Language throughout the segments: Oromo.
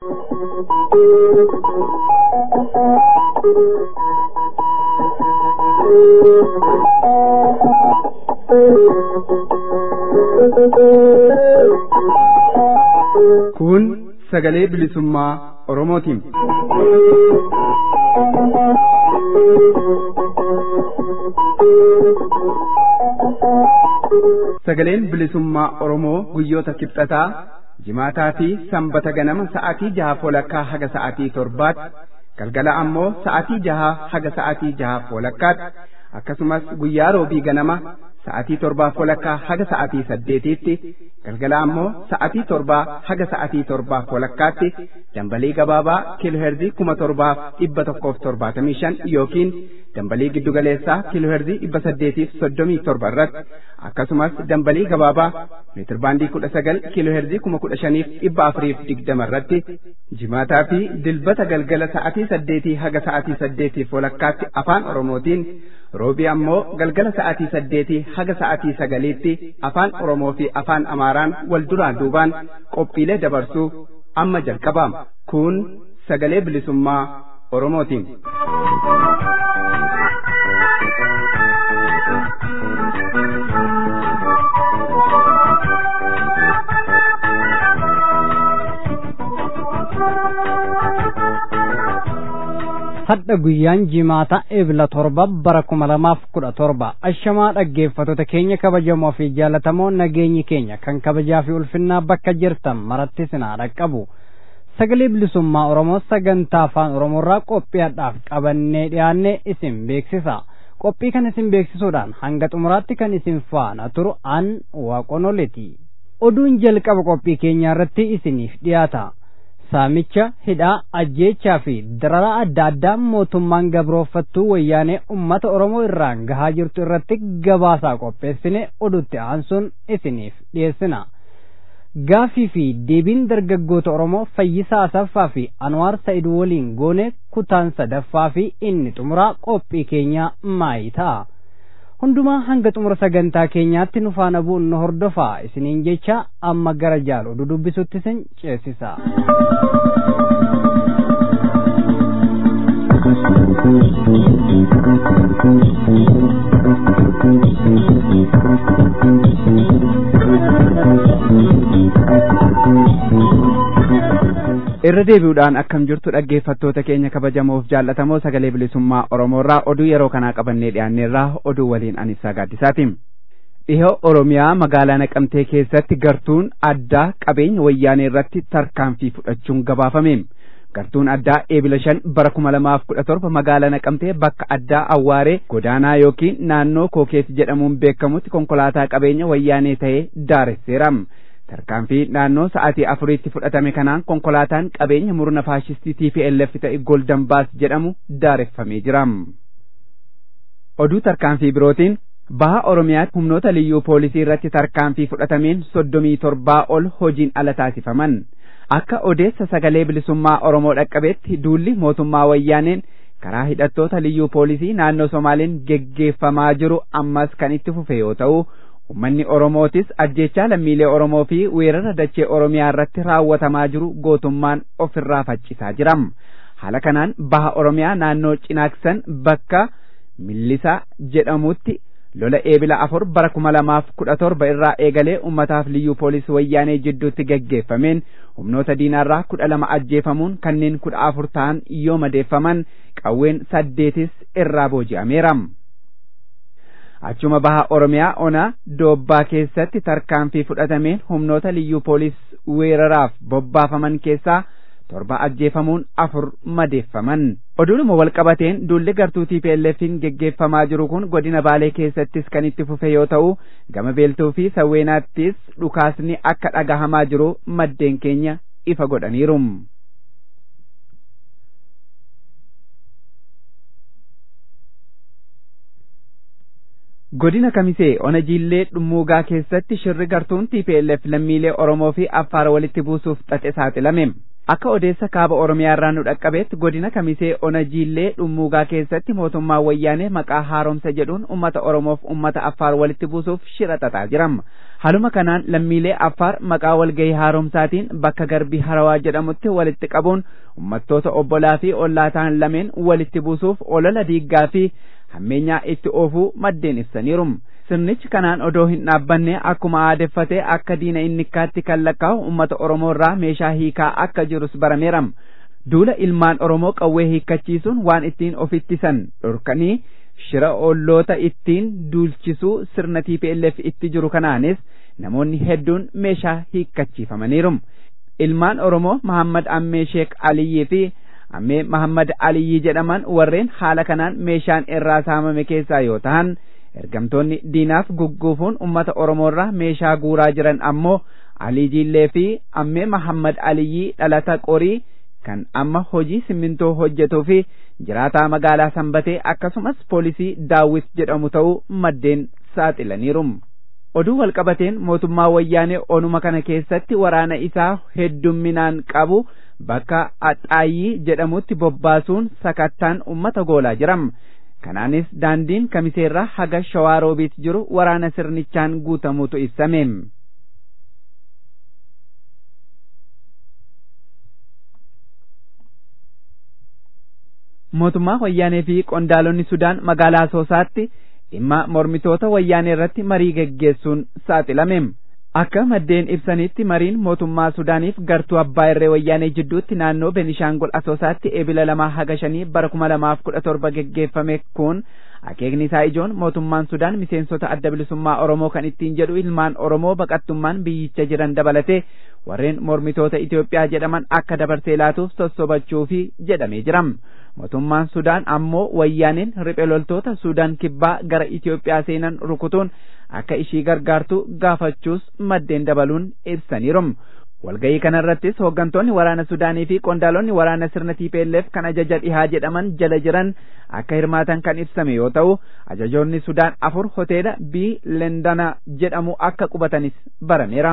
Kun sagalee bilisummaa Oromootiin. Sagaleen bilisummaa Oromoo guyyoota kibxataa jimaataa fi sanbata ganama sa'aatii jaha walakkaa haga sa'aatii torbaatti galgala ammoo sa'aatii jaha haga sa'aatii jaha walakkaatti akkasumas guyyaa roobii ganama sa'aatii torbaa walakkaa haga sa'aatii saddeetiitti galgala ammoo sa'aatii torbaa haga sa'aatii torbaa walakkaatti dambalii gabaabaa kiilooherzii kuma torbaaf dhibba tokkoof torbaatamii shan yookiin dambalii giddugaleessaa kiilooherzii dhibba saddeetiif soddomii torba irratti akkasumas dambalii gabaabaa meetirbaandii kudha sagal kiilooherzii kuma kudha shaniif dhibba afuriif digdama irratti jimaataa fi dilbata galgala sa'aatii saddeetii haga sa'aatii saddeetiif walakkaatti afaan oromootiin roobii ammoo galgala sa'aatii saddeetii haga sa'aatii sagaliitti afaan oromoo fi afaan amaaraan wal duraan duubaan qophiilee dabarsuu amma jalqabaama kun sagalee bilisummaa oromootiin. hadha guyyaan jimaata ebla torba bara kuma lamaaf kudha torba ashamaa dhaggeeffattoota keenya kabajamoo fi jaalatamoo nageenyi keenya kan kabajaa fi ulfinnaa bakka jirtan maratti sinaa dhaqqabu sagalee bilisummaa oromoo sagantaa afaan oromoorraa qophiidhaaf qabannee dhiyaanne isin beeksisa qophii kan isin beeksisuudhaan hanga xumuraatti kan isin faana turu an waaqonoleti oduun jalqaba qophii keenyaa irratti isiniif dhiyaata saamicha hidhaa ajjeechaa fi dararaa adda addaa mootummaan gabroofattuu wayyaanee ummata oromoo irraan gahaa jirtu irratti gabaasaa qopheessine odutti aansuun isiniif dhiyeessina gaafii fi deebiin dargaggoota oromoo fayyisaa asaffaa fi anwaar sa'id waliin goone kutaan sadaffaa fi inni xumuraa qophii keenyaa maayii ta'a hundumaa hanga xumura sagantaa keenyaatti nu faana bu'uun nu hordofaa isiniin jecha amma gara jaal oduu dubbisutti isin ceesisa. irra deebi'uudhaan akkam jirtu dhaggeeffattoota keenya kabajamoof jaallatamoo sagalee bilisummaa oromoorraa oduu yeroo kanaa qabannee dhiyaanneerraa oduu waliin anisaa gaaddisaati dhihoo oromiyaa magaalaa naqamtee keessatti gartuun addaa qabeenya wayyaanee irratti tarkaanfii fudhachuun gabaafame gartuun addaa eebila shan bara kuma lamaaf kudha torba magaalaa naqamtee bakka addaa awwaaree godaanaa yookiin naannoo kookeet jedhamuun beekamutti konkolaataa qabeenya wayyaanee ta'ee daaresseera tarkaanfii naannoo sa'aatii afuriitti fudhatame kanaan konkolaataan qabeenya murna faashistii TPLF ta'e Golden Baas jedhamu daareffamee jira. Oduu tarkaanfii birootiin baha Oromiyaatti humnoota liyyuu poolisii irratti tarkaanfii fudhatameen soddomii torbaa ol hojiin ala taasifaman. Akka odeessa sagalee bilisummaa Oromoo dhaqqabeetti duulli mootummaa wayyaaneen karaa hidhattoota liyyuu poolisii naannoo Somaaliin geggeeffamaa jiru ammas kan itti fufe yoo ta'u Uummanni Oromootis ajjechaa lammiilee Oromoo fi weerara dachee Oromiyaa irratti raawwatamaa jiru gootummaan ofirraa faccisaa jira. Haala kanaan baha Oromiyaa naannoo Cinaaksan bakka Millisaa jedhamutti lola eebila afur bara kuma lamaaf kudha torba irraa eegalee ummataaf liyyuu poolisii wayyaanee jidduutti geggeeffameen humnoota diinaarraa kudha lama ajjeefamuun kanneen kudha afur ta'an yoo madeeffaman qawween saddeetis irraa booji'ameera. achuma baha oromiyaa ona doobbaa keessatti tarkaanfii fudhatameen humnoota liyyuu poolis weeraraaf bobbaafaman keessaa torba ajjeefamuun afur madeeffaman oduudhuma walqabateen duulli gartuu TPLF'n geggeeffamaa jiru kun godina baalee keessattis kan itti fufe yoo ta'u gama beeltuu fi sawweenaattis dhukaasni akka dhagahamaa jiru maddeen keenya ifa godhaniiru. godina kamisee ona jiillee dhummuugaa keessatti shirri gartuun TPLF lammiilee Oromoo fi Affaar walitti buusuuf xaxe saaxilame. akka odeessa kaaba oromiyaa irraa nu dhaqqabeetti godina kamisee ona jiillee dhummuugaa keessatti mootummaa wayyaanee maqaa haaromsa jedhuun ummata oromoof ummata affaar walitti buusuuf shira xaxaa jiram haluma kanaan lammiilee affaar maqaa walgahii haaromsaatiin bakka garbii harawaa jedhamutti walitti qabuun ummattoota obbolaa fi ollaa ta'an lameen walitti buusuuf olola diiggaa fi hammeenyaa itti oofuu maddeen ibsaniiru sirnichi kanaan odoo hin dhaabbanne akkuma aadeffatee akka diina innikkaatti kan lakkaa'u ummata oromoo irraa meeshaa hiikaa akka jirus barameera duula ilmaan oromoo qawwee hiikkachiisuun waan ittiin of ittisan dhorkanii shira olloota ittiin duulchisuu sirna TPLF itti jiru kanaanis namoonni hedduun meeshaa hiikkachiifamaniiru ilmaan oromoo Mahammad Ammee Sheek Aliyyii fi Ammee Mahammad Aliyyii jedhaman warreen haala kanaan meeshaan irraa saamame keessaa yoo ta'an ergamtoonni diinaaf gugguufuun ummata oromoorraa meeshaa guuraa jiran ammoo alii jiillee fi ammee mahammad aliyyii dhalata qorii kan amma hojii simmintoo hojjetuu fi jiraataa magaalaa sanbatee akkasumas poolisii daawwit jedhamu ta'uu maddeen saaxilaniiru oduu walqabateen mootummaa wayyaanee onuma kana keessatti waraana isaa heddumminaan qabu bakka axaayyii jedhamutti bobbaasuun sakattaan ummata goolaa jiram kanaanis daandiin kamiseerraa haga shawaa roobiit jiru waraana sirnichaan guutamuutu ibsame mootummaa wayyaanee fi qondaalonni sudaan magaalaa soosaatti dhimma mormitoota wayyaanee irratti marii geggeessuun saaxilame akka maddeen ibsanitti mariin mootummaa sudaaniif gartuu abbaa irree wayyaanee jidduutti naannoo benishaangol asoosaatti eebila lamaa haga shanii bara kuma lamaaf kudha torba geggeeffame kun akeekni isaa ijoon mootummaan sudaan miseensota adda bilisummaa oromoo kan ittiin jedhu ilmaan oromoo baqattummaan biyyicha jiran dabalate warreen mormitoota Itoophiyaa jedhaman akka dabarsee laatuuf sossobachuufi jedhamee jiram mootummaan sudaan ammoo wayyaaneen riphee loltoota sudaan kibbaa gara Itoophiyaa seenan rukutuun akka ishii gargaartu gaafachuus maddeen dabaluun ibsaniiru walga'ii kanarrattis hooggantoonni waraana sudaanii fi qondaalonni waraana sirna TPLF kan ajaja dhihaa jedhaman jala jiran akka hirmaatan kan ibsame yoo ta'u ajajoonni sudaan afur hoteela bii lendana jedhamu akka qubatanis barameera.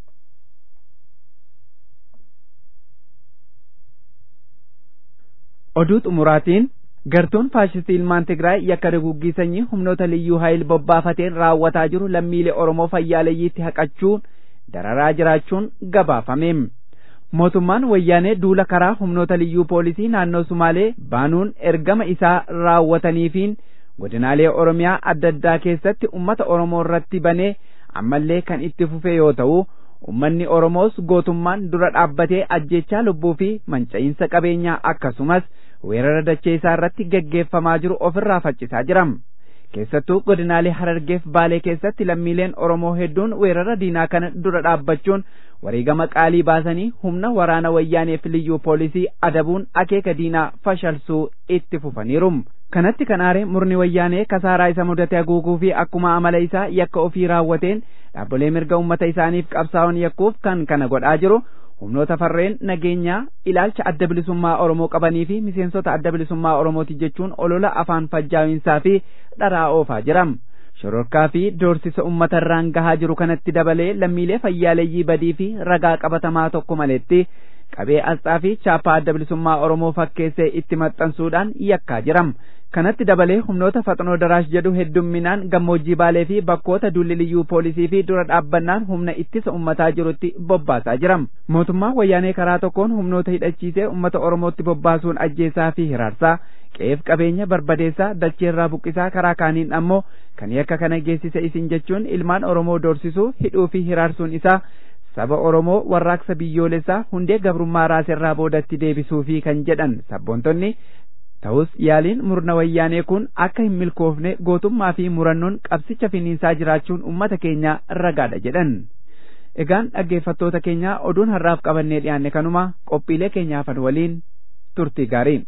oduu xumuraatiin gartuun faashistii ilmaan Tigraay yakka duguggii sanyii humnoota liyyuu haayil bobbaafateen raawwataa jiru lammiilee Oromoo fayyaaleeyyiitti haqachuun dararaa jiraachuun gabaafame. Mootummaan wayyaanee duula karaa humnoota liyyuu poolisii naannoo Sumaalee baanuun ergama isaa raawwataniifiin godinaalee Oromiyaa adda addaa keessatti ummata Oromoo irratti banee ammallee kan itti fufe yoo ta'u ummanni Oromoos gootummaan dura dhaabbatee ajjechaa lubbuu fi manca'iinsa qabeenyaa akkasumas weerara dachee isaa irratti geggeeffamaa jiru ofirraa faccisaa jiram. Keessattuu godinaalee Harargeef Baalee keessatti lammiileen Oromoo hedduun weerara diinaa kana dura dhaabbachuun wareegama qaalii baasanii humna waraana wayyaaneef liyyuu poolisii adabuun akeeka diinaa fashalsuu itti fufaniiru. Kanatti kan aare murni wayyaanee kasaaraa isa mudate haguuguu fi akkuma amala isaa yakka ofii raawwateen dhaabbilee mirga uummata isaaniif qabsaa'uun yakkuuf kan kana godhaa jiru humnoota farreen nageenyaa ilaalcha adda bilisummaa Oromoo qabanii fi miseensota adda bilisummaa Oromooti jechuun olola afaan fajjaa'insaa fi dharaa oofaa jiram. Shororkaa fi doorsisa uummata irraan gahaa jiru kanatti dabalee lammiilee fayyaaleeyyii badii fi ragaa qabatamaa tokko maletti qabee asxaa fi chaappaa adda bilisummaa Oromoo fakkeessee itti maxxansuudhaan yakkaa jiram. kanatti dabalee humnoota faxnoo daraash jedhu heddumminaan gammoojjii baalee fi bakkoota dulli liyyuu poolisii fi dura dhaabbannaan humna ittisa ummataa jirutti bobbaasaa jiram mootummaan wayyaanee karaa tokkoon humnoota hidhachiisee ummata oromootti bobbaasuun ajjeesaa fi hiraarsaa qe'eef qabeenya barbadeessaa dacheerraa buqqisaa karaa kaaniin ammoo kan yakka kana geessise isin jechuun ilmaan oromoo doorsisuu hidhuu fi hiraarsuun isaa saba oromoo warraaqsa biyyoolessaa hundee gabrummaa raaserraa boodatti deebisuu fi kan jedhan sabboontonni ta'us yaaliin murna wayyaanee kun akka hin milkoofne gootummaa fi murannoon qabsicha finiinsaa jiraachuun ummata keenya ragaadha jedhan. Egaan dhaggeeffattoota keenya oduun har'aaf qabannee dhiyaanne kanuma qophiilee keenyaafan waliin turtii gaarii.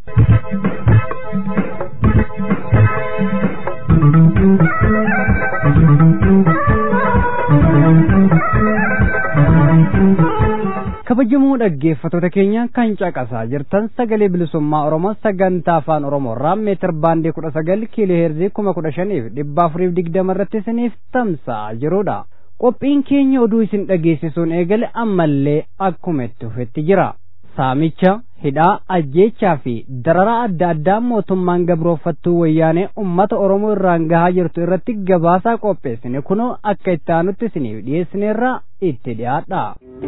kabajamoo dhaggeeffattoota keenya kan caqasaa jirtan sagalee bilisummaa oromoo sagantaa afaan oromoo irraa meetir baandii kudha sagal kiiloo heerzii kuma kudha shaniif dhibba afuriif digdama irratti isiniif tamsa'aa jirudha qophiin keenya oduu isin dhageessisuun eegale ammallee akkuma itti fufetti jira saamicha hidhaa ajjeechaa fi dararaa adda addaa mootummaan gabroofattuu wayyaanee ummata oromoo irraan gahaa jirtu irratti gabaasaa qopheessine kunoo akka itti aanutti isiniif dhiyeessineerra itti dhiyaadha.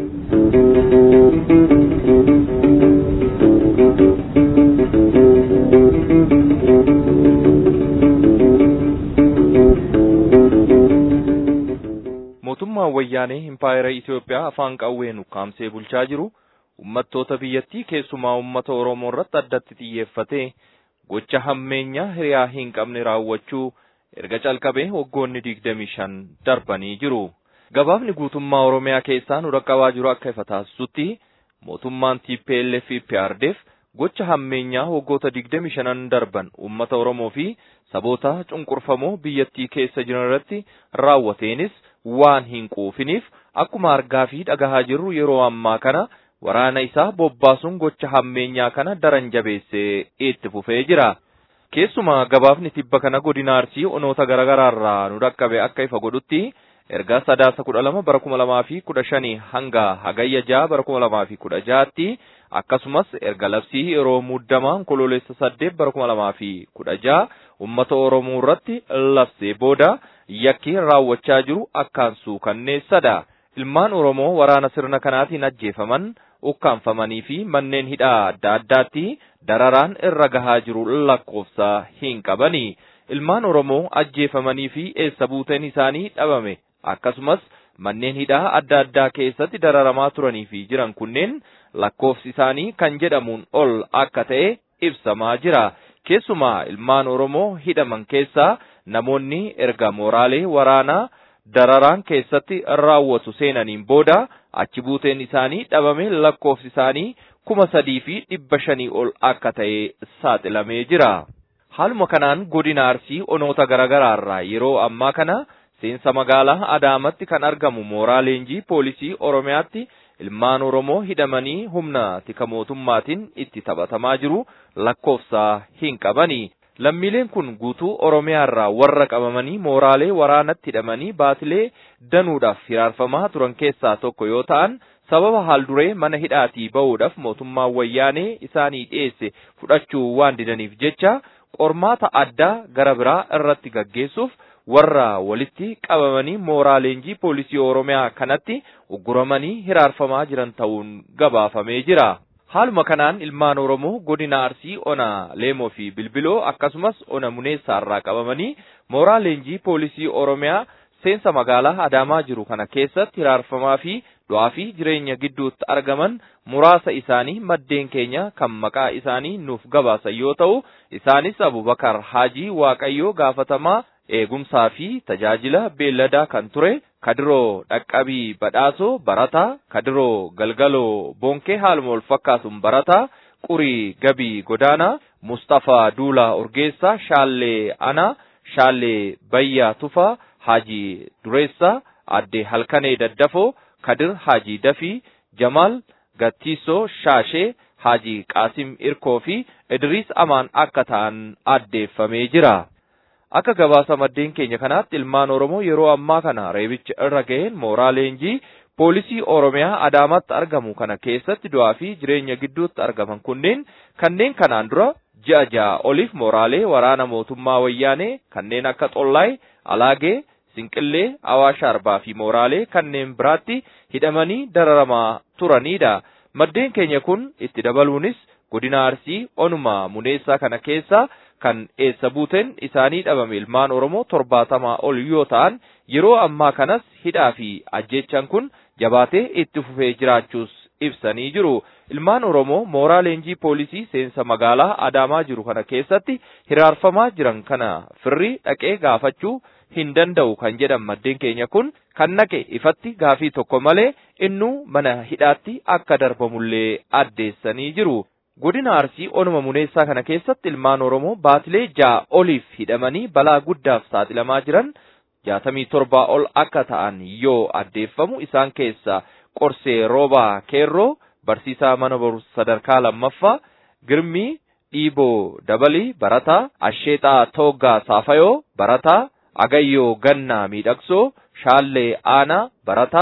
mootummaan wayyaanee impaayera Itoophiyaa afaan qawween ukkaamsee bulchaa jiru ummattoota biyyattii keessumaa ummata Oromoo irratti addatti xiyyeeffatee gocha hammeenyaa hiriyaa hin qabne raawwachuu erga calqabee waggoonni digdamii shan darbanii jiru. Gabaafni guutummaa Oromiyaa keessaa nu dhaqqabaa jiru akka ifa taasisutti mootummaan TPLF fi PRDF gocha hammeenyaa waggoota digdamii shanan darban ummata Oromoo fi saboota cunqurfamoo biyyattii keessa jiran irratti raawwateenis waan hin quufiniif akkuma argaa fi dhagahaa jirru yeroo ammaa kana waraana isaa bobbaasuun gocha hammeenyaa kana daran jabeessee itti fufee jira. Keessumaa gabaafni tibba kana godina Arsii onoota garaagaraarraa nu dhaqqabe akka ifa godhutti erga sadaasa kudha lama bara kuma lamaa fi kudha shanii hanga hagayya jaha bara kuma lamaa fi kudha jahaatti akkasumas erga labsii yeroo muddamaa onkoloolessa saddeet bara kuma lamaa fi kudha jaha ummata Oromoo irratti labsee booda yakki raawwachaa jiru akkaan suukanneessadha. Ilmaan Oromoo waraana sirna kanaatiin ajjeefaman, ukkaanfamanii fi manneen hidhaa adda addaatti dararaan irra gahaa jiru lakkoofsa hin qabani. Ilmaan Oromoo ajjeefamanii fi eessa buuteen isaanii dhabame akkasumas manneen hidhaa adda addaa keessatti dararamaa turanii fi jiran kunneen lakkoofsi isaanii kan jedhamuun ol akka ta'e ibsamaa jira. Keessumaa ilmaan Oromoo hidhaman keessaa namoonni erga mooraalee waraanaa dararaan keessatti raawwatu seenaniin booda achi buuteen isaanii dhabame lakkoofsi isaanii kuma sadii fi dhibba shanii ol akka ta'e saaxilamee jira. Haaluma kanaan godina Arsii onoota garaagaraarraa yeroo ammaa kana seensa magaalaa Adaamatti kan argamu mooraa leenjii poolisii Oromiyaatti ilmaan Oromoo hidhamanii humna tika mootummaatiin itti taphatamaa jiru lakkoofsa hin qabani. Lammiileen kun guutuu Oromiyaarraa warra qabamanii mooraalee waraanatti hidhamanii baatilee danuudhaaf hiraarfamaa turan keessaa tokko yoo ta'an sababa haalduree mana hidhaatii ba'uudhaaf mootummaan wayyaanee isaanii dhiyeesse fudhachuu waan didaniif jecha qormaata addaa gara biraa irratti gaggeessuuf warra walitti qabamanii mooraa leenjii poolisii Oromiyaa kanatti ugguramanii hiraarfamaa jiran ta'uun gabaafamee jira. Haaluma kanaan ilmaan Oromoo godina Arsii ona Leemoo fi Bilbiloo akkasumas ona Muneessaarraa qabamanii mooraa leenjii poolisii Oromiyaa seensa magaalaa Adaamaa jiru kana keessatti hiraarfamaa fi du'aa fi jireenya gidduutti argaman muraasa isaanii maddeen keenya kan maqaa isaanii nuuf gabaasan yoo ta'u isaanis Abubakar Haajii Waaqayyoo gaafatamaa eegumsaa fi tajaajila beelladaa kan ture Kadiroo Dhaqqabii Badhaasoo Barataa Kadiroo Galgaloo Bonkee haaluma wal fakkaatuun Barataa Qurii Gabii Godaanaa Mustafaa Duulaa Urgeessaa Shaallee Anaa Shaallee Bayyaa Tufaa Haajii Dureessaa Addee Halkanee Daddafoo Kadir Haajii Dafii Jamaal Gattiisoo Shaashee Haajii Qaasim Irkoo fi Idriis Amaan akka ta'an addeeffamee jira. Akka gabaasa maddeen keenya kanaatti ilmaan Oromoo yeroo ammaa kana reebicha irra ga'een mooraa leenjii poolisii Oromiyaa Adaamaatti argamu kana keessatti du'aa fi jireenya gidduutti argaman kunneen kanneen kanaan dura ji'a ja'a oliif mooraalee waraana mootummaa wayyaanee kanneen akka Xollaay, Alaagee, Sinqillee, Awaash Arbaa fi mooraalee kanneen biraatti hidhamanii dararamaa turanidha. Maddeen keenya kun itti dabaluunis godina Arsii onuma muneessaa kana keessa kan eessa buuteen isaanii dhabame ilmaan Oromoo torbaatamaa ol yoo ta'an yeroo ammaa kanas hidhaa fi ajjechaan kun jabaatee itti fufee jiraachuus ibsanii jiru. Ilmaan Oromoo mooraa leenjii poolisii seensa magaalaa Adaamaa jiru kana keessatti hiraarfamaa jiran kana firri dhaqee gaafachuu hin danda'u kan jedhan maddeen keenya kun kan naqe ifatti gaafii tokko malee innuu mana hidhaatti akka darbamullee addeessanii jiru. Godina Arsii onuma muneessaa kana keessatti ilmaan Oromoo baatilee ja'a oliif hidhamanii balaa guddaaf saaxilamaa jiran jaatamii torbaa ol akka ta'an yoo addeeffamu isaan keessaa qorsee roobaa keerroo barsiisaa mana barumsa sadarkaa lammaffaa girmii dhiiboo dabalii barataa asheexaa tooggaa saafayoo barataa agayyoo gannaa miidhagsoo shaallee aanaa barataa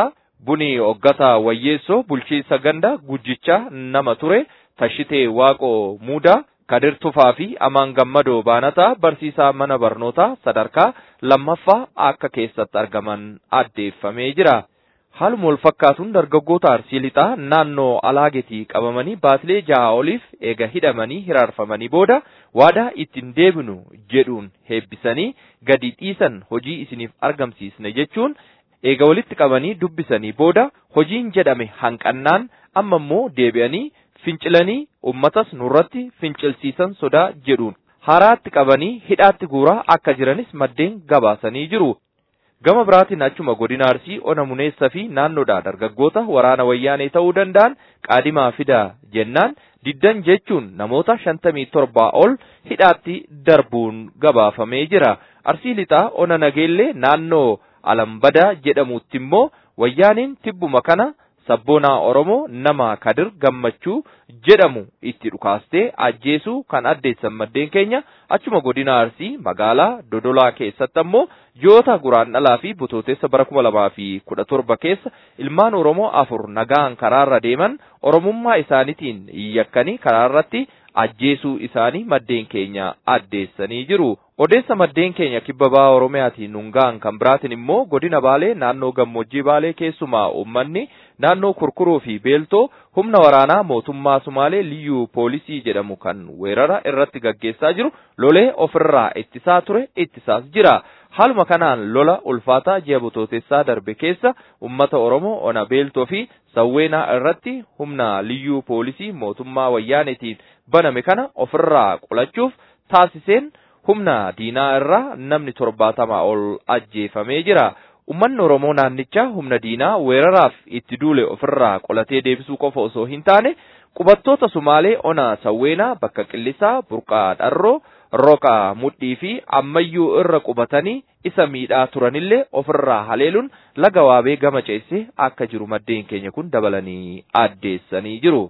Buni Oggataa Wayyeessoo bulchiinsa ganda gujjichaa nama ture Tashitee Waaqoo Muudaa Kadir Tufaa fi Amaan Gammadoo Baanataa barsiisaa mana barnootaa sadarkaa lammaffaa akka keessatti argaman addeeffamee jira. Haaluma wal fakkaatuun dargaggoota Arsii Lixaa naannoo Alaagetii qabamanii baatilee jaha oliif eega hidhamanii hiraarfamanii booda waadaa ittiin deebinu jedhuun heebbisanii gadi dhiisan hojii isiniif argamsiisne jechuun eega walitti qabanii dubbisanii booda hojiin jedhame hanqannaan amma immoo deebi'anii fincilanii ummatas nurratti fincilsiisan sodaa jedhuun haraatti qabanii hidhaatti guuraa akka jiranis maddeen gabaasanii jiru. Gama biraatiin achuma godina Arsii ona muneessa fi naannoodhaa dargaggoota waraana wayyaanee ta'uu danda'an qaadimaa fidaa jennaan diddan jechuun namoota shantamii torbaa ol hidhaatti darbuun gabaafamee jira. Arsii lixaa ona nageellee naannoo alambadaa jedhamutti immoo wayyaaniin tibbuma kana sabboonaa Oromoo nama Kadir Gammachuu jedhamu itti dhukaastee ajjeesuu kan addeessan maddeen keenya achuma godina Arsii magaalaa Dodolaa keessatti ammoo ji'oota guraandhalaa fi butootessa bara kuma lamaa fi kudha torba keessa ilmaan Oromoo afur nagaan karaarra deeman Oromummaa isaaniitiin yakkanii karaarratti ajjeesuu isaanii maddeen keenya addeessanii jiru. Odeessa maddeen keenya kibba bahaa Oromiyaatiin nungaan kan biraatiin immoo godina Baalee naannoo gammoojjii Baalee keessumaa uummanni naannoo kurkuruu fi beeltoo humna waraanaa mootummaa Sumaalee liyyuu poolisii jedhamu kan weerara irratti gaggeessaa jiru lolee ofirraa ittisaa ture ittisaas jira. Haaluma kanaan lola ulfaataa ji'a butootessaa darbe keessa ummata Oromoo ona beeltoo fi sawweenaa irratti humna liyyuu poolisii mootummaa wayyaanetiin baname kana ofirraa qolachuuf taasiseen humna diinaa irraa namni torbaatamaa ol ajjeefamee jira. Ummanni Oromoo naannichaa humna diinaa weeraraaf itti duule ofirraa qolatee deebisuu qofa osoo hin taane qubattoota Sumaalee ona sawweenaa bakka qillisaa burqaa dharroo roqa mudhii fi ammayyuu irra qubatanii isa miidhaa turanillee ofirraa haleeluun laga waabee gama ceessee akka jiru maddeen keenya kun dabalanii addeessanii jiru.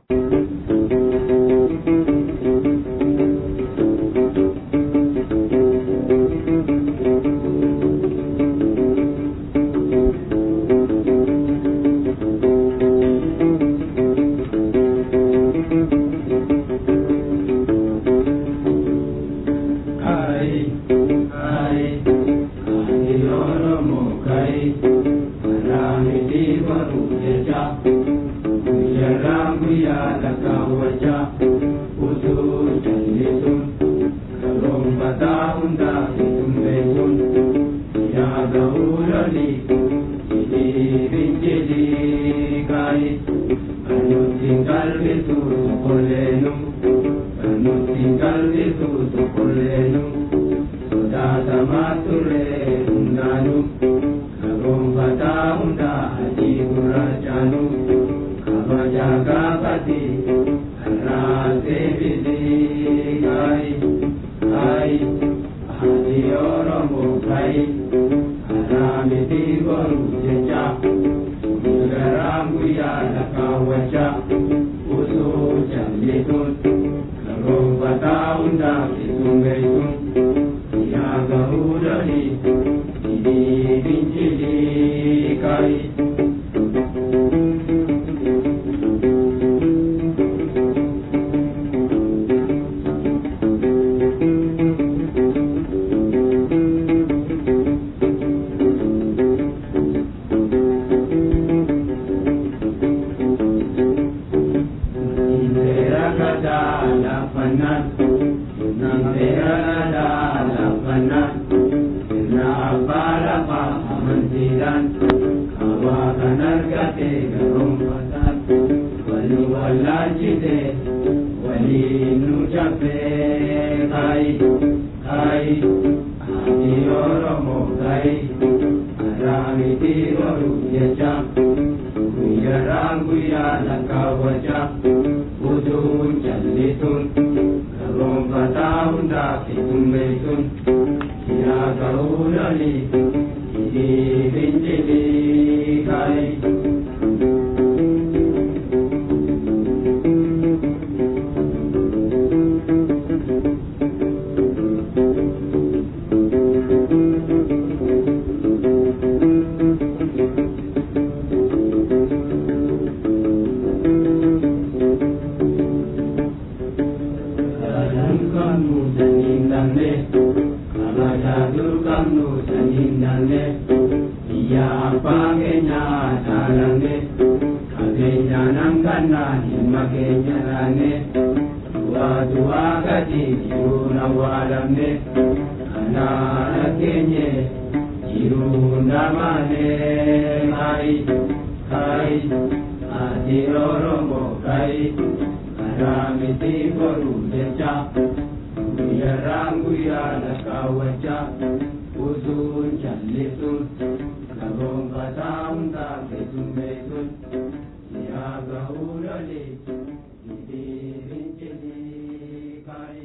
qabnu saniin dhabne kabajaa dur qabnu saniin dhabne biyya abbaa keenyaa dhaalamne qabeenyaan hangannaa dhimma keenya dhaanne du'aa du'aa gadi jiruun awwaalamne kanaana keenye jiruun dhamaane kaayi kaayi ati oromoo kaayi karaa miti godhu jecha guyyarraan guyyaa lakkaawwachaa utuun jallisuun gaboonfataa hundaa keessummeessuun siyaa gahuu lolee dhiibiin jedhii kaayi.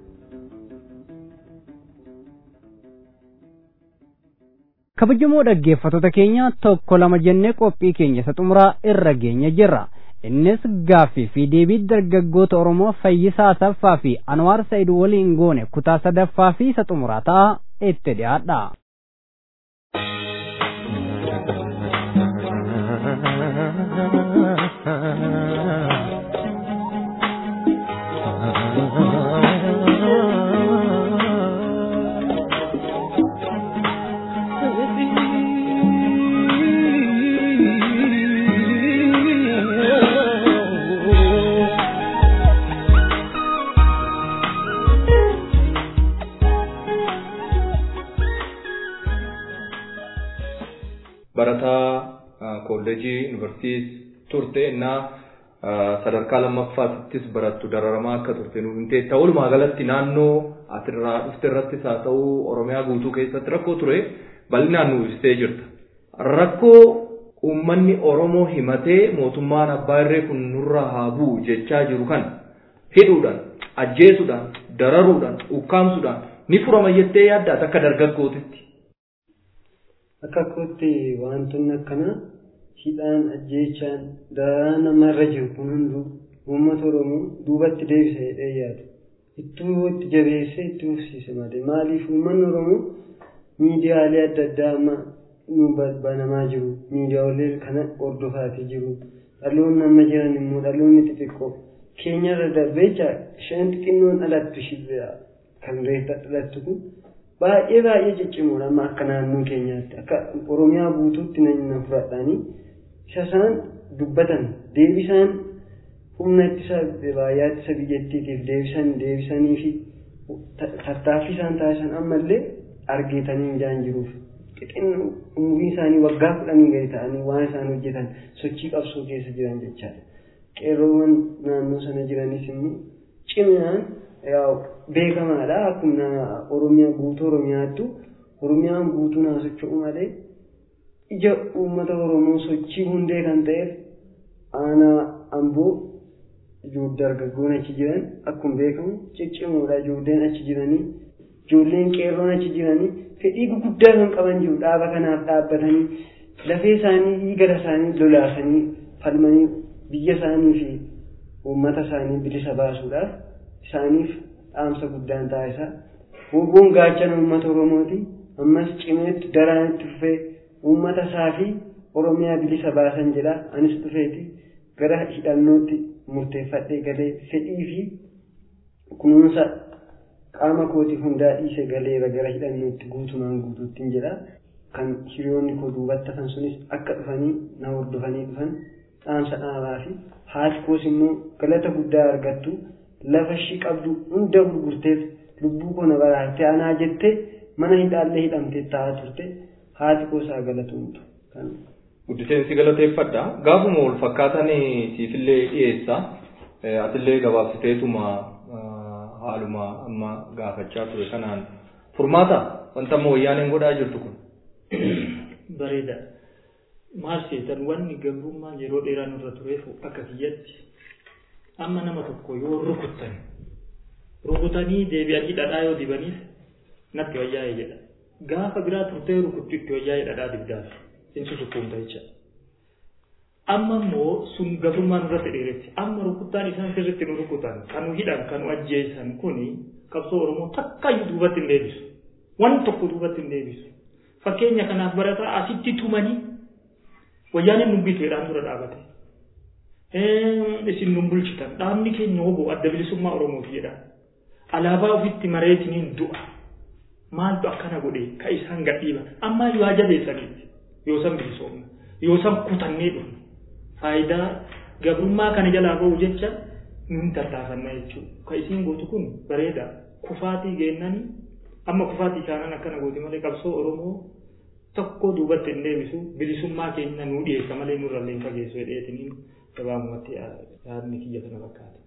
kabajamoo dhaggeeffattoota keenya tokko lama jennee qophii keenya isa xumuraa irra geenya jirra innis gaaffii fi deebii dargaggoota oromoo fayyisaa saffaa fi anwaar sa'id waliin goone kutaa sadaffaa fi isa xumuraa ta'a itti dhiyaadha. barataa kolleejii yuunivarsiitii turte innaa sadarkaa lammaffaattis barattu dararamaa akka turte nuuf himte ta'uumaa galatti naannoo atirraa dhufte irrattis haa ta'u oromiyaa guutuu keessatti rakkoo ture bal'inaan nuuf ibsitee jirta. Rakkoo uummanni Oromoo himatee mootummaan abbaa irree kun nurra haa bu'u jechaa jiru kan hidhuudhaan, ajjeesuudhaan, dararuudhaan, ukkaamsuudhaan ni furama jettee yaaddaat akka dargaggootitti. Akka kootti wantoonni akkanaa hidhaan ajjeechaan dararaan namarra jiru kun hunduu uummata Oromoo duubatti deebisa jedhee yaadu. Ittuu itti jabeessee itti fufsiise malee maaliif uummanni Oromoo miidiyaalee adda addaa amma nu banamaa jiru miidiyaalee kana hordofaatii jiru dhaloonni amma jiran immoo dhaloonni xixiqqoo keenyarra darbee shan xixinnoon dhalattu shibira kan reetta dhalattu kun baay'ee baay'ee ciccimoodha amma akka naannoo keenyaatti akka oromiyaa guutuutti nan fudhadhaanii isa isaan dubbatan deebisaan humna ittisa raayyaa ittisa biyyattiitiif deebisan deebisanii fi tattaaffii isaan taasisan ammallee argitanii hin jiruuf xixinnoo umurii isaanii waggaa kudhanii gadi ta'anii waan isaan hojjetan sochii qabsoo keessa jiran jechaadha. Qeerroowwan naannoo sana jiranis immoo ciminaan beekamaadha akkuma Oromiyaa guutuu Oromiyaattu Oromiyaan guutuu naa socho'u malee ija uummata Oromoo sochii hundee kan ta'eef aanaa amboo ijoollee dargaggoon achi jiran akkuma beekamu ciccimoodha ijoolleen achi jiranii ijoolleen qeerroon achi jiranii fedhii gurguddaa kan qaban jiru dhaaba kanaaf dhaabbatanii lafee isaanii dhiiga isaanii lolaasanii falmanii biyya isaanii fi uummata isaanii bilisa baasuudhaaf isaaniif dhaamsa guddaan taasisaa Woboon gaachana uummata Oromooti ammas cimeetti daraan itti fufee uummata isaa fi Oromiyaa bilisa baasan jedha anis dhufeeti gara hidhannootti murteeffadhee galee fedhii fi kunuunsa qaama kooti hundaa dhiise galeera gara hidhannootti guutumaan guutuuttiin jedha kan hiriyoonni koo duubatti hafan sunis akka dhufanii na hordofanii dhufan dhaamsa dhaabaa fi haati koos immoo galata guddaa argattu lafa ishii qabdu hunda gurgurteef lubbuu koo na baraarsitee anaa jettee mana hidhaallee hidhamtee taa'aa turte haati koo isaa galatuumtu. Guddiseensi galateeffadha. Gaafuma wal fakkaatan siifillee dhiyeessa. Atillee gabaabsiteetuma haaluma amma gaafachaa ture kanaan furmaata wanta amma wayyaaneen godhaa jirtu kun. Bareeda. Maal seetan wanni gabrummaan yeroo dheeraa nurra tureef akka kiyyatti amma nama tokko yoo rukuttan rukutanii deebi'anii dhadhaa yoo dibaniif natti wayyaa'e jedha. Gaafa biraa turtee rukuttu itti wayyaa'e dhadhaa dibdaaf. Insu sukkuumta jecha. Amma immoo sun gabrummaan nurratti dheeretti. Amma rukuttaan isaan sirriitti nu rukutan kan nu hidhan kan nu ajjeesan kuni qabsoo Oromoo takkayyuu duubatti hin deebisu. Waan tokko duubatti hin deebisu. Fakkeenya kanaaf barataa asitti tumanii wayyaaniin nu bitu jedhaan dura dhaabate. Isin nu bulchitan dhaabni keenya hoboo adda bilisummaa Oromooti jedha. alaabaa ofitti mareetiniin du'a maaltu akkana godhe ka isaan gadhiiba ammaa yoo jabeessaniiti yoo san bilisoomna yoo san kutannee dhufna faayidaa gabrummaa kana jalaa ba'u jecha nun tartaafanna jechuudha ka isiin gootu kun bareeda kufaatii geennanii amma kufaatii isaanii akkana gooti malee qabsoo oromoo tokko duubatti hin deebisu bilisummaa keenya nuu dhiyeessa malee nurra illee hin fageessu jedheetiniin gabaabumatti yaadni kiyya kana fakkaata.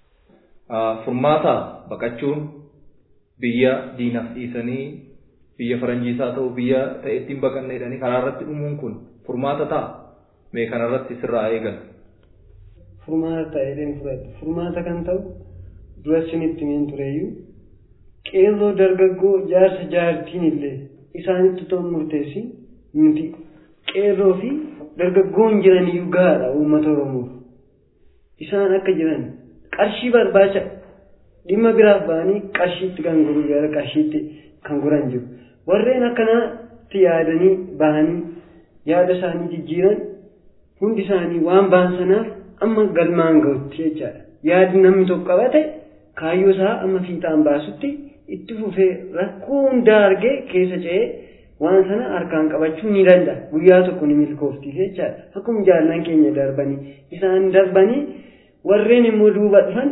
Furmaata baqachuun biyya diinaaf dhiisanii biyya faranjiisaa ta'u biyya ta'e ittiin baqanne jedhanii karaa irratti dhumuun kun furmaata ta'a. Mee kanarratti sirraa eegan. Furmaata ta'ee fudhatu. Furmaata kan ta'u dura sinitti miin tureeyyuu qeerroo dargaggoo jaarsa jaartiin illee isaanitti ta'u murteessi nuti qeerroo fi dargaggoon jiraniyyuu gahaadha uummata Oromoof. Isaan akka jiran qarshii barbaacha dhimma biraaf ba'anii qarshiitti kan guruu gara qarshiitti kan guran jiru. Warreen akkanaatti yaadanii bahanii yaada isaanii jijjiiran hundi isaanii waan ba'an sanaaf amma galmaan ga'utti jechaadha. Yaadni namni tokko qabate kaayyoo isaa amma fiixaan baasutti itti fufee rakkoo hundaa argee keessa ce'ee waan sana harkaan qabachuu ni danda'a. Guyyaa tokko ni milkoofti jechaadha. Akkuma jaallan keenya darbanii isaan darbanii warreen immoo duuba dhufan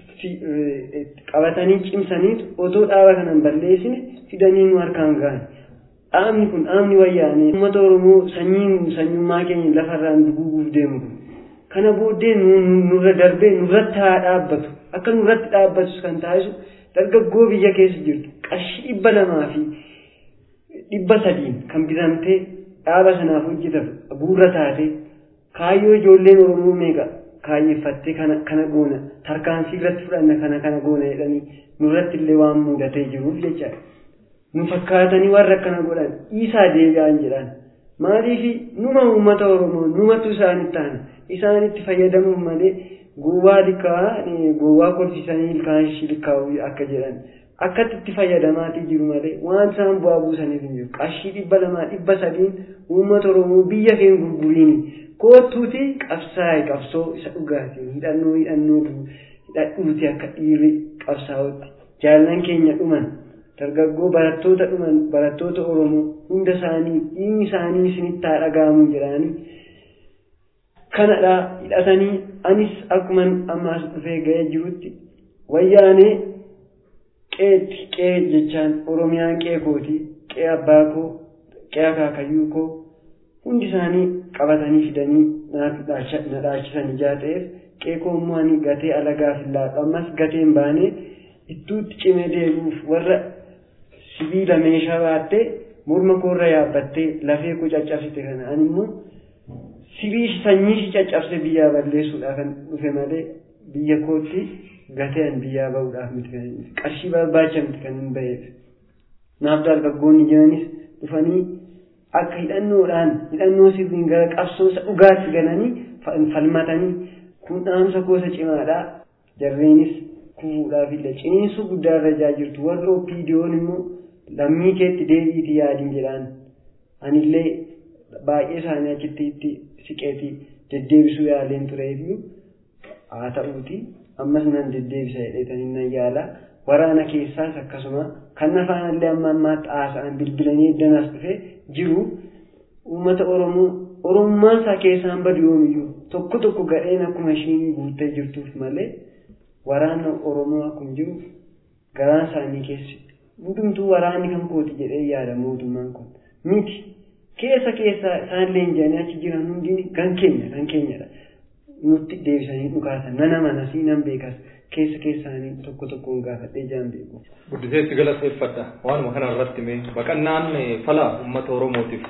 qabatanii cimsaniitu otoo dhaaba kanan balleessine fidanii nu harkaan gahan. Dhaabni kun dhaabni wayyaanee uummata Oromoo sanyiin sanyummaa keenya lafarraan duguuguuf deemu kun. Kana booddee nurra darbee nurratti haa dhaabbatu. Akka nurratti dhaabbatus kan taasisu dargaggoo biyya keessa jirtu qarshii dhibba lamaa fi dhibba sadiin kan bitamtee dhaaba sanaaf hojjetamu bu'uura taate kaayyoo ijoolleen Oromoo meeqa kaayyeeffattee kana kana goona tarkaanfii irratti fudhanna kana kana goona jedhanii nurratti illee waan mudatee jiruuf jechaadha. Nu fakkaatanii warra akkana godhan dhiisaa deebi'an jedhan. Maaliif numa uummata Oromoo numatu isaanitti taana isaanitti fayyadamuuf malee gowwaa likaa gowwaa kolfisanii ilkaan shilkaa'u akka jedhan akkatti itti fayyadamaatii jiru malee waan isaan bu'aa buusaniif hin jiru qarshii dhibba lamaa dhibba sadiin uummata Oromoo biyya keen gurguriini koottuuti qabsaa'e qabsoo isa dhugaatiin hidhannoo hidhannoo hidhadhuuti akka dhiirri qabsaa'utti jaallan keenya dhuman dargaggoo barattoota dhuman barattoota Oromoo hunda isaanii dhiigni isaanii isinitti haa dhaga'amu jedhanii kanadha hidhatanii anis akkuma ammaas dhufee ga'ee jirutti wayyaanee qeetti qee jechaan oromiyaan qee kooti qee abbaa koo qee akaakayyuu koo hundi isaanii qabatanii fidanii na dhaachisan ijaa ta'eef qee koo immoo ani gatee alagaaf hin laadhu ammas gateen baanee ittuutti cimee deebi'uuf warra sibiila meeshaa baattee morma koorra yaabbattee lafee koo caccabsite kana ani immoo sibii sanyii si caccabse biyyaa balleessuudhaaf kan dhufe malee biyya kootti gateen biyyaa bahuudhaaf miti kan qarshii barbaacha miti kan hin ba'eef. Naaf dargaggoonni jiranis dhufanii akka hidhannoodhaan hidhannoo sirriin gara qabsoosa dhugaatti galanii falmatanii kun dhaamsa gosa cimaadhaa jarreenis kufuudhaaf illee ciniinsuu guddaa irra jaa jirtu warri oppiidiyoon immoo lammii keetti deebiitii yaadin jedhaan anillee baay'ee isaanii achitti itti siqeetii deddeebisuu yaaleen tureefiyyuu haa ta'uuti ammas nan deddeebisa jedheetanii nan yaala waraana keessaas akkasuma kan afaanallee amma ammaatti haasa'an bilbilanii eddanas dhufe jiru uummata oromoo oromummaan isaa keessaan badu yoomiyyuu tokko tokko gadheen akkuma ishiin guuttee jirtuuf malee waraana oromoo akkuma jiru garaan isaanii keessi hundumtuu waraanni kan kooti jedhee yaada mootummaan kun miti keessa keessa isaanillee jedhanii achi jiran hundi kan keenya kan keenyadha nutti deebisanii dhukaasan nana manasii nan beekas keessa keessaanii tokko tokkoon gaafadhee jaan beeku. Guddiseetti galateeffadha waanuma kana irratti mee baqannaan fala uummata oromootiif.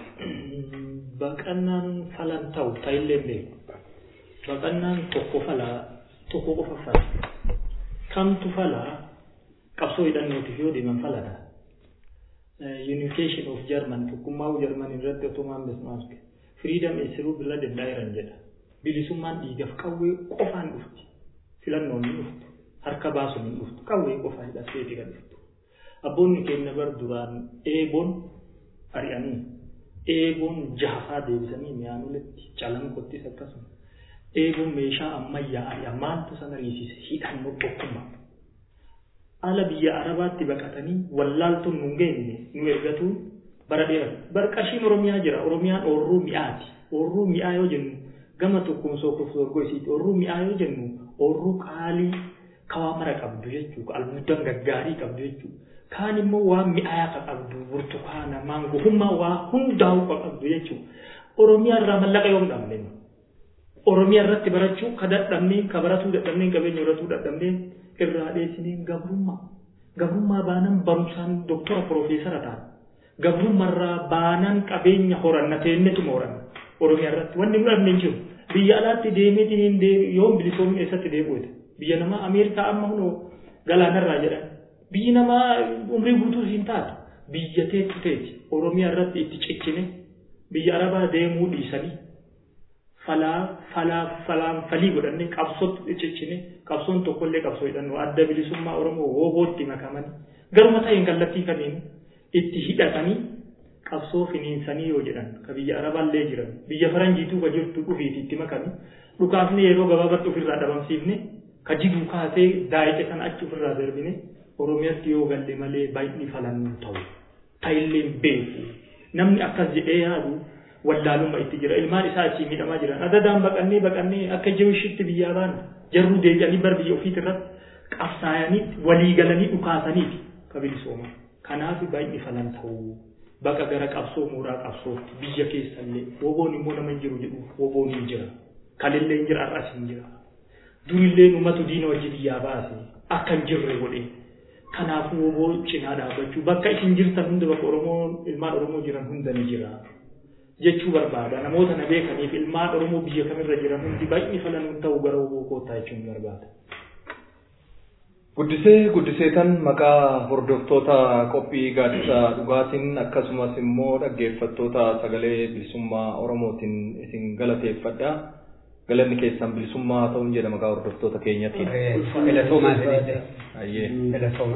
Baqannaan falan ta'u ta'illee beeku. Baqannaan tokko fala tokko qofa fala. Kamtu fala qabsoo hidhannootiif yoo deeman faladha. unification of German tokkummaa German irratti otomaan besmaafte freedom is rule irra danda'eeran jedha bilisummaan dhiigaaf qawwee qofaan dhufti filannoon ni dhuftu harka baasuun ni dhuftu qawwee qofaa hidhateeti kan dhuftu abboonni keenya bar duraan eeboon ari'anii eeboon jahafaa deebisanii mi'aan olitti calanqottis akkasuma eeboon meeshaa ammayyaa ari'a maaltu sana riisise hidhannoo tokkummaa ala biyya arabaatti baqatanii wallaaltuun nu geenye nu ergatu bara dheeraa bara qarshiin oromiyaa jira oromiyaan oorruu mi'aati oorruu mi'aa yoo jennu gama tokkoon sookuuf sorgoisiiti oorruu mi'aa yoo jennu oorruu qaalii kawaa mara qabdu jechuudha albuudan gaggaarii qabdu jechuudha kaan immoo waan mi'aayaa ka qabdu burtukaana maangoo hummaa waa hundaa'u ka qabdu jechuudha oromiyaa irraa mallaqa yoo dhabne oromiyaa irratti barachuu ka dadhabnee ka baratuu dadhabnee qabeenya horatuu dadhabnee irraa dheessinee gabrummaa gabrummaa baanan barumsaan doktora piroofeesara ta'an gabrummaarraa baanan qabeenya horanna teennetuma horanna oromiyaa irratti wanni nu dhabne hin jiru biyya alaatti deemeetiin yoo bilisoomni eessatti deebi'uute biyya namaa ameerikaa amma hunoo galaanarraa jedhan biyyi namaa umrii guutuu hin taatu biyya teetti teeti oromiyaa irratti itti ciccine biyya arabaa deemuu dhiisanii falaa falaa falaan falii godhannee qabsootti ciccine qabsoon tokkollee qabsoo hidhannoo adda bilisummaa oromoo woobootti makamanii garuma ta'een kallattii kanneen itti hidhatanii qabsoo finiinsanii yoo jedhan ka biyya arabaallee jiran biyya faranjiituu ka jirtu dhufiiti itti makame dhukaafne yeroo gabaabatti ofirraa dhabamsiifne ka jiguu kaasee daa'ite sana achi ofirraa darbine oromiyaatti yoo galle malee baay'inni falannuu ta'u ta'illee beeku namni akkas jedhee yaadu wallaalumma itti jira ilmaan isaa achii miidhamaa jiran adadaan baqannee baqannee akka jewishitti biyyaa baana jarruu deebi'anii bar biyya ofiit irratti qabsaayanii walii galanii dhukaasaniiti ka bilisooma kanaaf baay'inni falan ta'uu baqa gara qabsoo mooraa qabsootti biyya keessallee woboon immoo nama hin jiru jedhu woboon hin jira kalillee hin jira har'as hin jira durillee ummatu diina wajji biyyaa baase akka hin jirre godhe kanaafuu woboo cinaa dhaabbachuu bakka isin jirtan hunda bakka oromoo ilmaan oromoo jiran hunda ni jira jechuu barbaada namoota na beekaniif ilmaan oromoo biyya kamirra jiran hundi baay'inni falan ta'uu gara woboo koottaa jechuun barbaada. Guddisee guddiseetan maqaa hordoftoota qophii gaaddisa dhugaatiin akkasumas immoo dhaggeeffattoota sagalee bilisummaa Oromootiin isin galateeffadha. Galanni keessan bilisummaa ta'uun jedha maqaa hordoftoota keenyatti. Filatoomaa jedhee. Ayyee. Filatooma.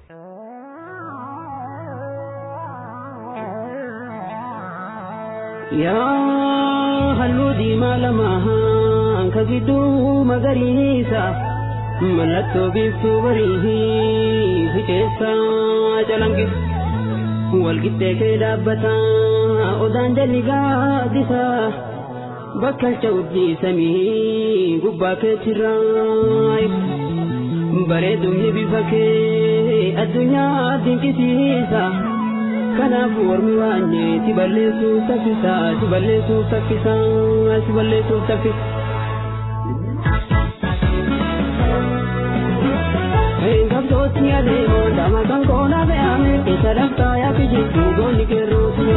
Yaa halluu diimaa lama ka gidduu magariisa. mallattoo biiftuu barii fi keessaa calanqisa walqixxee kee dhaabbata odaan jalli gaaddisa bakkalcha urjii samii gubbaa keetirraa bareedumni bifa kee addunyaa dinqisiisa kanaafuu ormi waanyee si balleessuuf saffisa si balleessuuf saffisa si balleessuuf saffisa. Kabsooti adeemo dama kan koona fe'ame isa daftaa yaafi jirtu goonni keerrooti.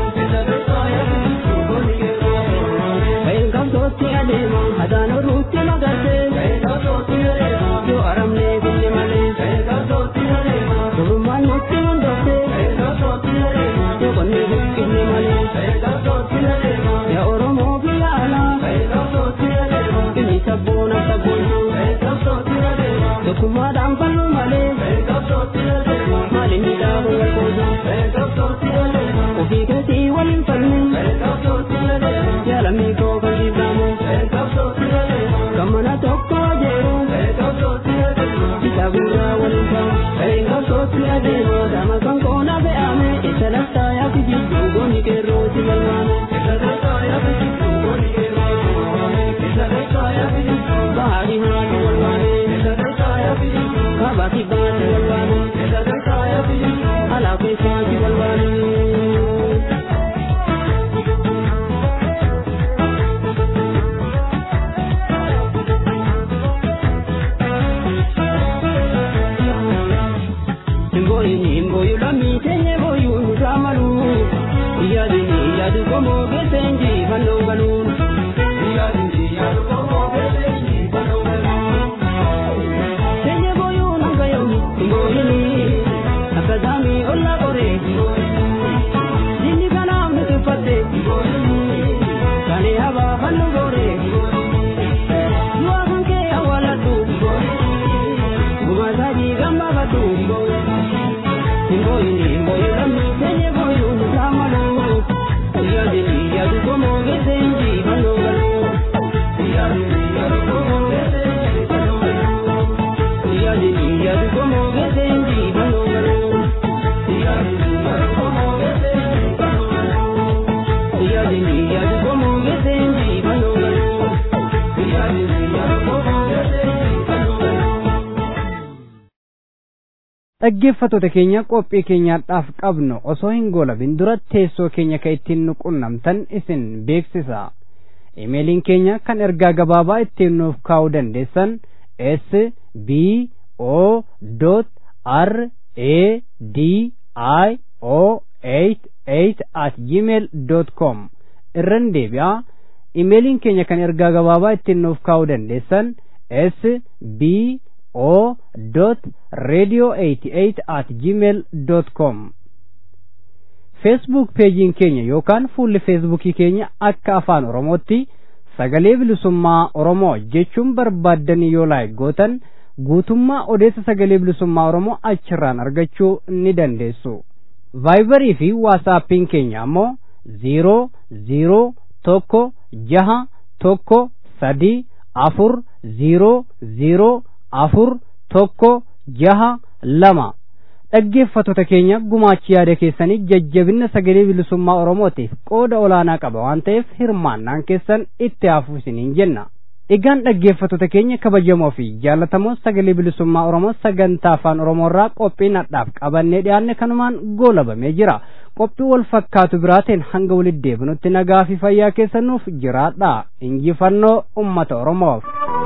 Kabsooti adeemo hadaan oruutti magarte. Yoo aramnee kunne malee. Durummaan nutti hundofte. Yoo qonnee buqqifne malee. Yaa Oromoo biyya alaa. Inni sabboona sabboonaa. Tokkummaadhaan falluu malee. Maaliin midhaabuu walqooda. Ofii keetii waliin falmee. Jaalamni koo kan jibbamu. Kan mana tokko jeeru. Kitaaburraa waliin ta'u. Qabsootti adeemu dama kan koona fe'ame. Isa laftaa yaafi jibbu goonni keerroo si galmaame. Bahaari haati walwaane. Kabati baati walwaane. Alaa keessaati walwaane. Ngoyini ngoyu lamii teenye boyu nuramalu. Yaadini yaadu komoo keesseenji fannoo galuun. Yaadini yaadu komoo keesseenji fannoo galuun. Teenye boyu nangayo ngoyini akkasami olla qoree. Jinni kanaaf nuti uffatte. Kane habaa fannoo gooree. Du'a kan kee awwaaladhu. Gumaa sadii gambaafadhu. Ngoyini ngoyu lamii teenye boyu nuramalu. Yaadini yaadu komoo keesseenji fannoo galuun. Yaadini yaadu komoo keesseenji fannoo galuun. yaadini yaadu komoo geesse injifannoo galuu yaadini yaadu komoo geesse injifannoo galuu yaadini yaadu komoo geesse injifannoo galuu yaadini yaadu komoo geesse injifannoo galuu. dhaggeeffattoota keenya qophii keenyaadhaaf qabnu osoo hin goolabin dura teessoo keenya ka ittiin nu qunnamtan isin beeksisa imeeliin keenya kan ergaa gabaabaa ittiin nuuf kaa'uu dandeessan s b o r a d i o 88 at gmail com irran deebi'a imeeliin keenya kan ergaa gabaabaa ittiin nuuf kaa'uu dandeessan s b o radio 88 at gmail com feesbuuk peejiin keenya yookaan fuulli feesbuukii keenya akka afaan oromootti sagalee bilisummaa oromoo jechuun barbaaddanii yoo laayik gootan guutummaa odeessa sagalee bilisummaa oromoo achirraan argachuu ni dandeessu vaayibarii fi waasaappiin keenya ammoo ziiroo ziiroo tokko jaha tokko sadii afur ziiroo ziiroo afur tokko jaha lama dhaggeeffattoota keenya gumaachi yaada keessanii jajjabinna sagalee bilisummaa oromootiif qooda olaanaa qaba waan ta'eef hirmaannaan keessan itti hafu isiniin jenna egaan dhaggeeffattoota keenya kabajamoo fi jaallatamoo sagalee bilisummaa oromoo sagantaa afaan oromoorraa qophii nadhaaf qabannee dhiyaanne kanumaan goolabamee jira qophii wal fakkaatu biraateen hanga walitti deebinutti nagaa fi fayyaa keessanuuf jiraadha injifannoo ummata oromoof